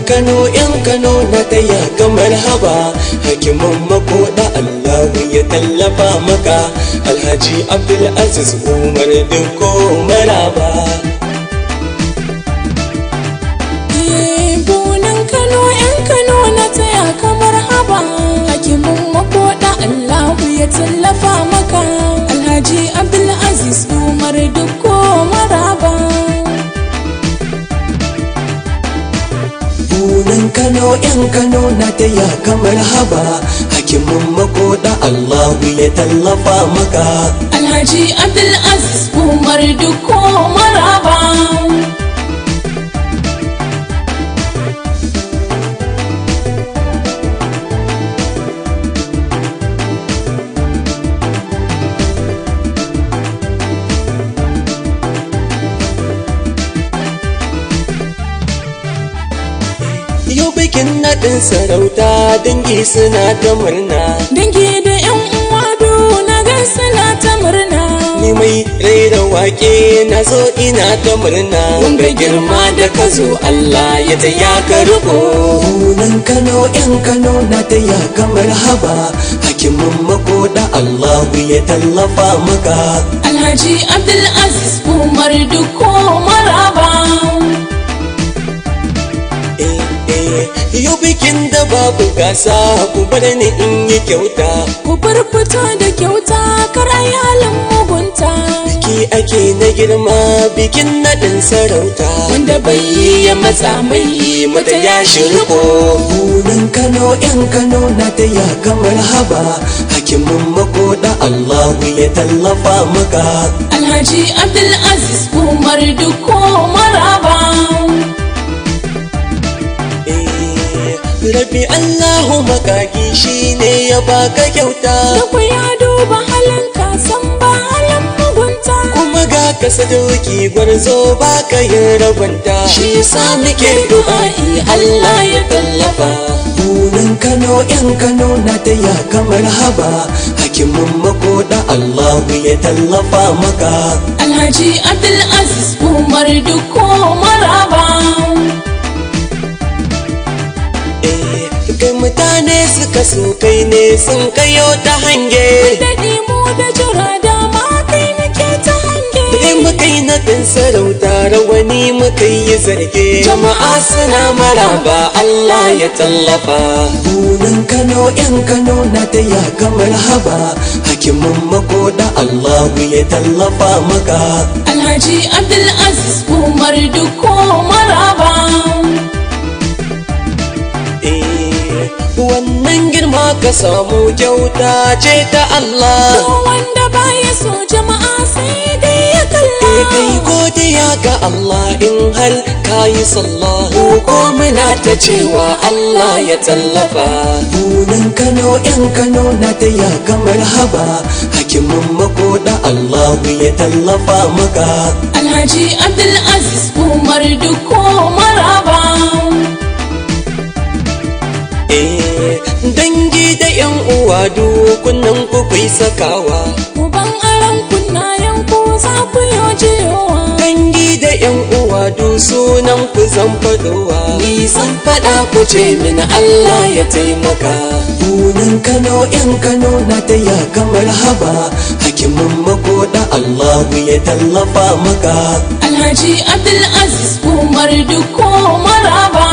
kano yan kano na taya kamar haba hakimin makoda allahu ya tallafa maka alhaji abdulaziz umar dinko maraba bunan kano yan kano na taya kamar haba hakimin makoda allahu ya tallafa maka alhaji abdulaziz umar dukko maraba bunan kano yan kano na taya kamar haba hakimin makoda allahu ya tallafa maka alhaji abdulaziz umar dukko maraba yau bikin naɗin sarauta dangi suna ta murna dangi da yan uwa na gan suna ta murna ni mai raira wake na zo ina ta murna wanga girma da ka zo Allah ya taya ka riko Bunan Kano yan Kano na taya kamar haba hakimin makoda Allahu ya tallafa maka alhaji abdulaziz umar dukko maraba eh eh yau bikin da babu gasa ku bar ni in yi kyauta ku fito da kyauta karai halin mugunta biki ake na girma bikin naɗin sarauta wanda bai yi ya matsa mai yi mata ya shirko bunan kano yan kano na taya kamar haba hakimin makoda allahu ya tallafa maka alhaji abdulaziz umar dukko maraba Eh, rabi allahu makaki shine ya baka kyauta da ku ya duba halin ka san ba halin mugunta kuma ga ka sadauki gwarzo baka yin rabanta shi yasa muke du'a'i allah ya tallafa bunan kano yan kano na taya kamar haba hakimin makoda allahu ya tallafa maka alhaji abdulaziz umar dukko maraba Eh, kai mutane suka so kai ne sun kayo ta hange daɗi mu da jira dama kai nake ta hange Dai muka yi naɗin sarauta rawani muka yi zarge jama'a suna maraba Allah ya tallafa bunan Kano yan Kano na taya kamar haba hakimin makoda Allahu ya tallafa maka alhaji abdulaziz umar dukko maraba Eh, wannan girma ka samu kyauta ce ta Allah Ko wanda baya so jama'a sai dai ya kalla kai godiya ga Allah in har ka yi sallah ko muna ta cewa Allah ya tallafa bunan Kano yan Kano na taya kamar haba hakimin makoda Allah ya tallafa maka alhaji abdulaziz umar dukko maraba eh dangi da yan uwa dukunan ku kai sakawa uban aran kunnayen ku za ku yi jiyowa dangi da yan uwa du sunan ku zan fadowa ni zan fada ku ce min Allah ya taimaka bunan Kano yan Kano na taya kamar haba hakimin makoda Allah ya tallafa maka alhaji abdulaziz umar dukko maraba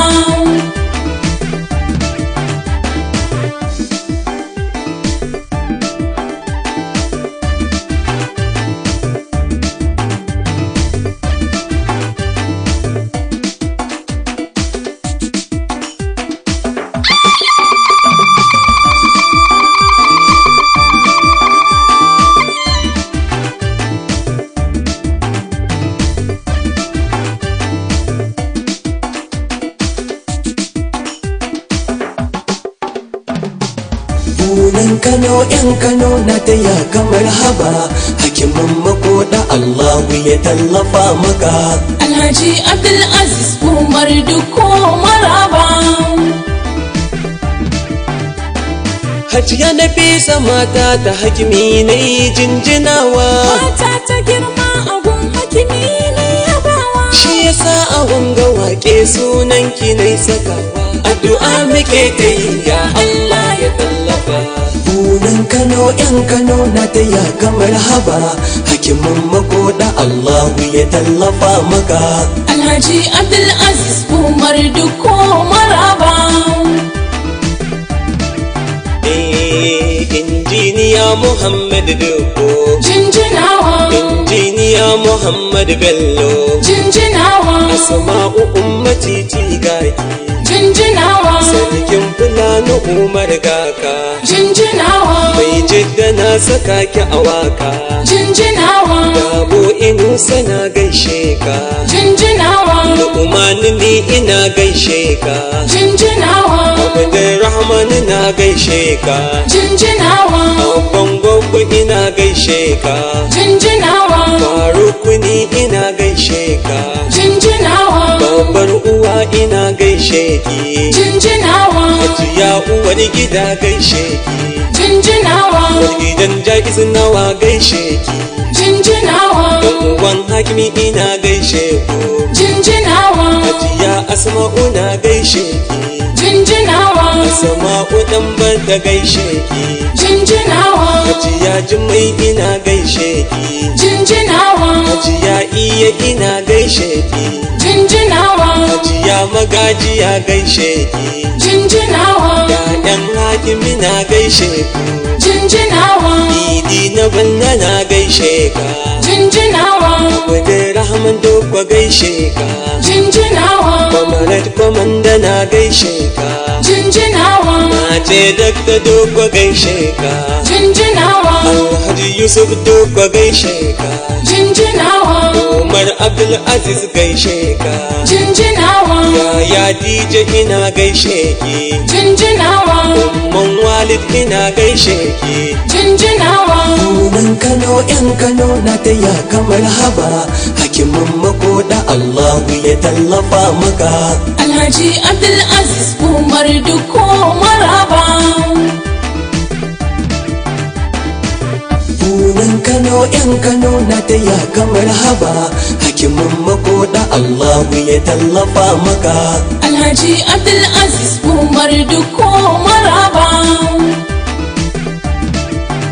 bunan Kano yan Kano na taya kamar haba hakimin makoda Allah ya tallafa maka alhaji abdulaziz umar dukko maraba Hajiya na fesa mata ta hakimi na yi jinjinawa mata ta girma abun hakimi ne yabawa Shi yasa a wanga wake sunan ki nai sakawa addu'a muke ta yi ya Allah ya tallafa bunan Kano yan Kano na ta ya kamar haba hakimin makoda Allahu ya tallafa maka Alhaji Abdulaziz Umar Dukko Maraba Eh, injiniya Muhammad Dukko Jinjinawa injiniya Muhammad Bello Jinjinawa Asma'u ummati tigaki Jinjinawa Sarkin Fulani Umar Gaka Jinjinawa Mai jidda na saka ki a waka Jinjinawa Gabo Inusa na gaishe ka Jinjinawa Lu'umani ni ina gaishe ka Jinjinawa Abdurrahman na gaishe ka Jinjinawa Abban Gwaggo ina gaishe ka Jinjinawa Faruku ni ina gaishe ka Jinjinawa Babbar uwa ina gaishe ki Jinjinawa Hajiya uwar gida gaishe ki Jinjinawa gidan jaiz nawa gaishe ki Jinjinawa dan uwan hakimi ina gaishe ku Jinjinawa hajiya asma'u na gaishe ki Jinjinawa asma'u dan bada gaishe ki Jinjinawa hajiya jimai ina gaishe ki Jinjinawa hajiya iya ina gaishe ki Jinjinawa hajiya magajiya gaishe ki Jinjinawa Ya'yan hakimi na gaishe ku Jinjinawa idi na banna na gaishe ka Jinjinawa Wadda Rahman Dokwa gaishe ka Jinjinawa Kwamarat Kwamanda na gaishe ka Jinjinawa Na ce Dakta Dokwa gaishe ka Jinjinawa Alhaji Yusuf Dokwa gaishe ka Jinjinawa Umar Abdul Aziz gaishe ka Jinjinawa Yaya DJ ina gaishe ki Jinjinawa Umman Walid ina gaishe ki Jinjinawa Sunan Kano ‘yan Kano na ta ya kamar haba Hakimin makoda Allahu ya tallafa maka Alhaji Abdulaziz Umar Dukko Maraba Sunan Kano ‘yan Kano na ta ya kamar haba Hakimin makoda Allahu ya tallafa maka Alhaji Abdulaziz Umar Dukko Maraba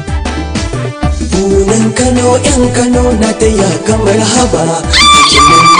Sunan Kano ‘yan Kano na ta ya kamar haba Hakimin